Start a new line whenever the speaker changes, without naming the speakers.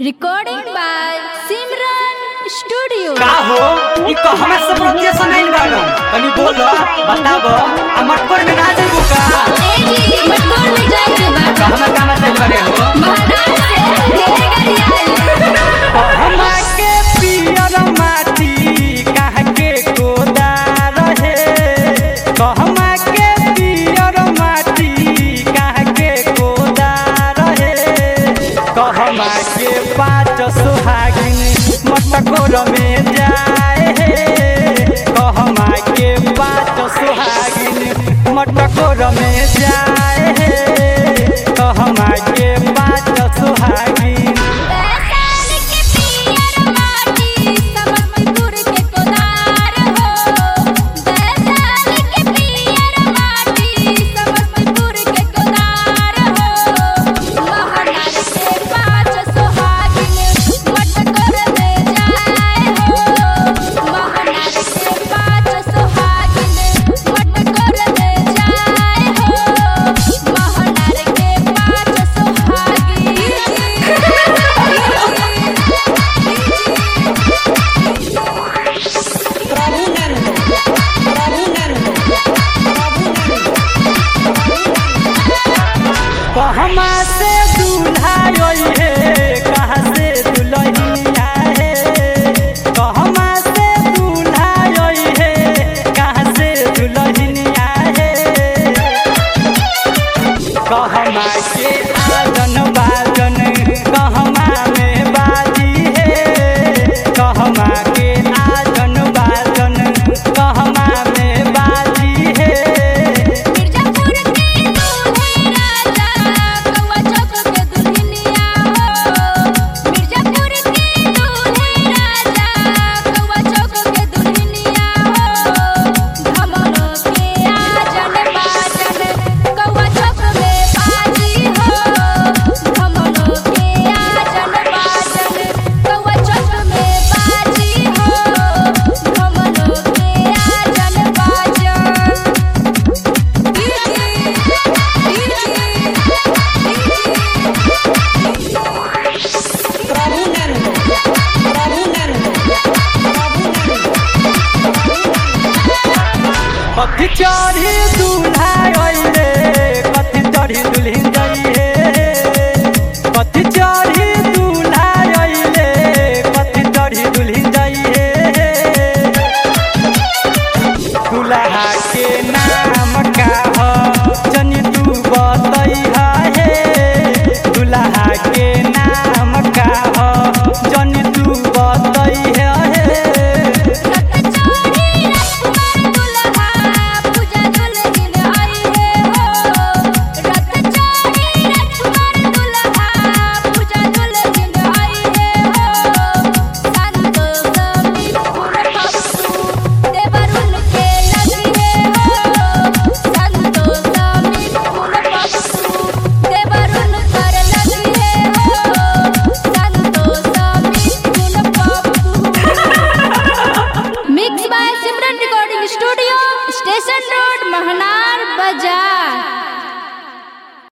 Recording by Simran Studio.
का हो ई कहवा से प्रोजेक्शन आइल बाड़ो तनी बोलो बताबो आ मटकोर में ना जाइबो का
एजी मटकोर में जाए के बाद
कहवा कहवा से बड़े हो
महाराज से घेरे गरियाल
कहवा के पियर माटी कहाँ के कोदा रहे कहवा के पियर माटी कहाँ के कोदा रहे कहवा के पाँच सुहागिन मटकोर में जाए हे कहवा के पाँच सुहागिन मटकोर में जाए